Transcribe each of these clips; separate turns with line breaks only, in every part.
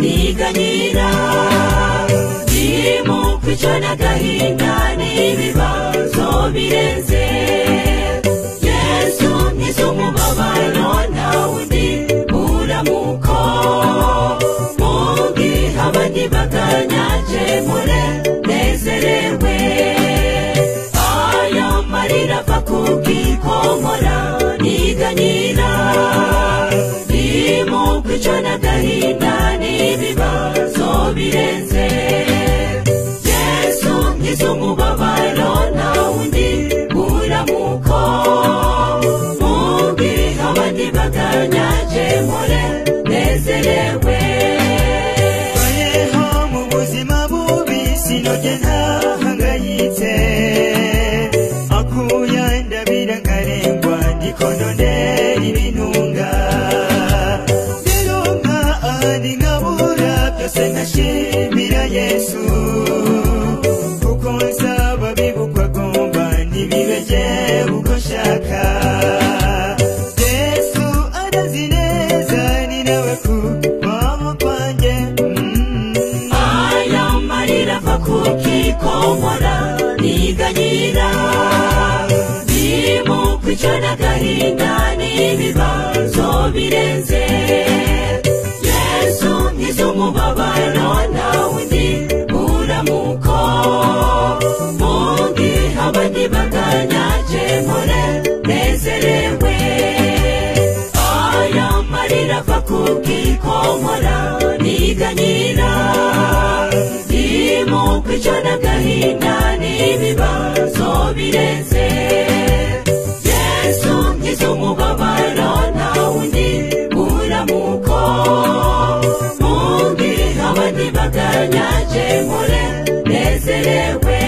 n'agahinda biri mu kwica n'agahinda n'ibibazo birenze yesu n'iz'umubabaro nta wundi muramuko mubi abandi batanyaje mure nezerewe aya marira ava ku bwikomora n'iganyira irimo kwica n'agahinda n'ibibazo birenze yesu n'iz'umubabaro nta wundi buramuko mubi abandi batanyaje mure nezerewe
bayeho mu buzima bubi sinojye ntahangayitse akuya ndabira nkarengwa ndikonone ibinunga ndironka ahandi nkabura byose nkashimira yesu kuko nsaba bibukwa agomba ntibibege uko nshaka yesu arazi neza ni nawe ku mama kwanjye mm.
aya marira ava ku kikomora niganyira birimo kwica n'agahinda n'ibibazo birenze yesu n'iz'umubabaro nta wundi buramuko mubi abandi batanyaje mure nezerewe aya marira ava ku bwikomora niganyira irimo kwica n'agahinda n'ibibazo birenze yesu n'iz'umubabaro nta wundi buramuko mubi abandi batanyaje mure nezerewe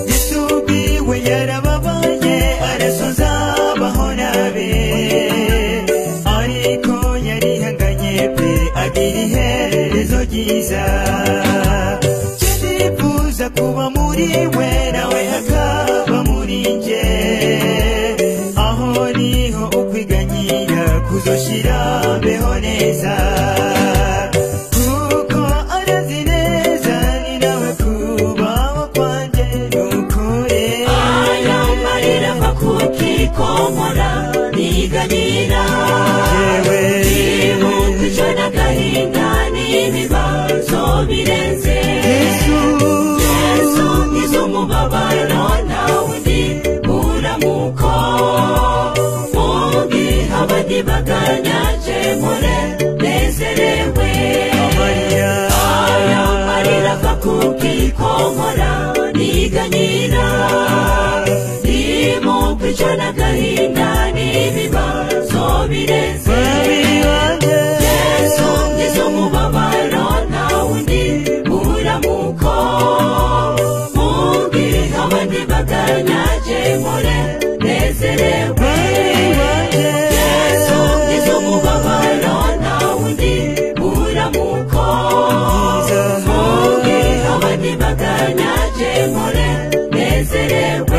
yesubiwe yarababaye arasoza abaho nabe ariko yarihanganye pe agira iherezo ryiza ndifuza kuba muri we nawe hakaba muri nge aho niho ukwiganyira kuzoshira mbeho neza kuko arazi neza ni nawe kubaho kwanjye ni ukuri
aya marira ava ku kikomora niganyira
yewe
kwica n'agahinda n'ibibazo birenze yesu n'iz'umubabaro nta wundi buramuko mubi abandi batanyaje mure nezerewe
amarira
aya marira ava ku kikomora niganyira irimo kwica n'agahinda n'ibibazo birenze
babi banjye
yesu n'iz'umubabaro nta wundi buramuko mubi abandi batanyaje mure nezerewe
babi banjye
yesu n'iz'umubabaro nta wundi buramuko mubi abandi batanyaje mure nezerewe